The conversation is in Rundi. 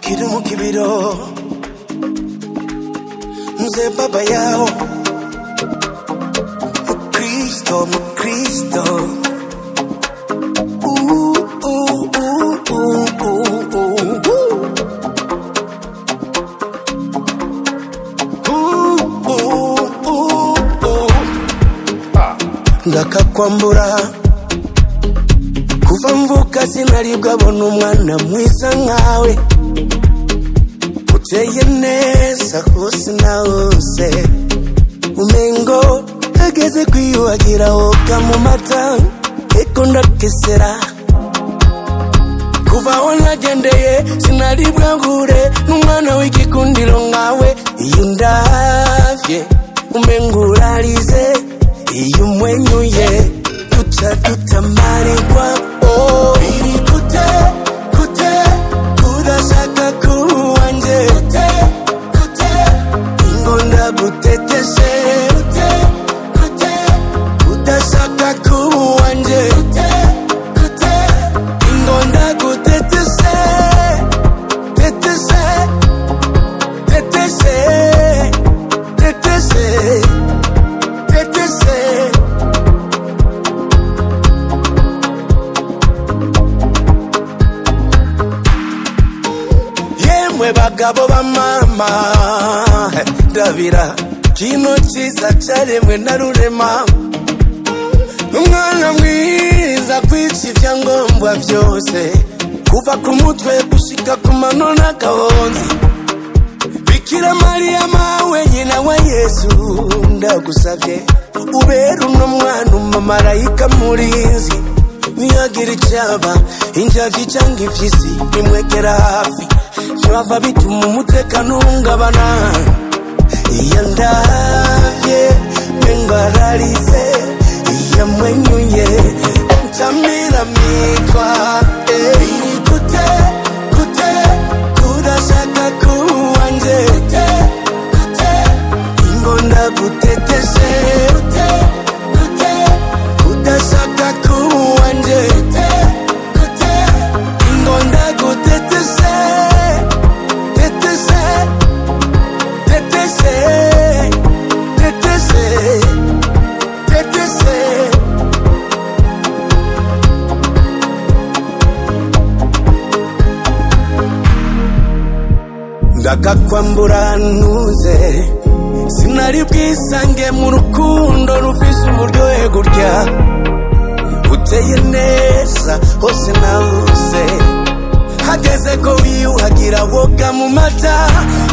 kidumu kibiro mzee baba yao mkristo mkristo Uh, uh, uh, uh, uh, uh, uh. Uh, uh, uh, uh. ndakakwambura kuva mvuka sinaribwa bona umwana mwiza nkawe uteye neza hose na hose umengo ageze kwiyuhagira woga mu mata eko ndakesera kuva aho nagendeye sinaribwa ngure n'umwana w'igikundiro nkawe iyo ndavye umengo urarize iyo umwenyuye duca dutamarirwa oh. biri kute kute kudashaka kuwanje kute kute ingonda guteteshe kute kute kudashaka kuwanje kute kute ingonda guteteshe teteshe teteshe teteshe teteshe yemwe bagabo ba mama ndabira kino cyiza cyaremwe na rurema umwana mwiza kwica ibyangombwa byose kuva ku mutwe gushika ku mano n'agahonzi bikira mariya mawe nyina wa yesu ndagusabye ubera uno mwana umumarayika murinzi niyagira icyaba injavyi cyangwa impyisi bimwegera hafi byava bituma umutekano uhungabana iyo ndavye mengararize iyo mwenyuye ncamira mitwa eh. biri kute kute kudashaka kuwanje kute kute ingonda guteteshe kute kute kudashaka kuwanje kute kute ingonda guteteshe teteshe teteshe teteshe teteshe ndakakwambura ntuze sinari bwisange mu rukundo rufise umuryohe gutya uteye neza hose na hose hageze ko wiyuhagira woga mu mata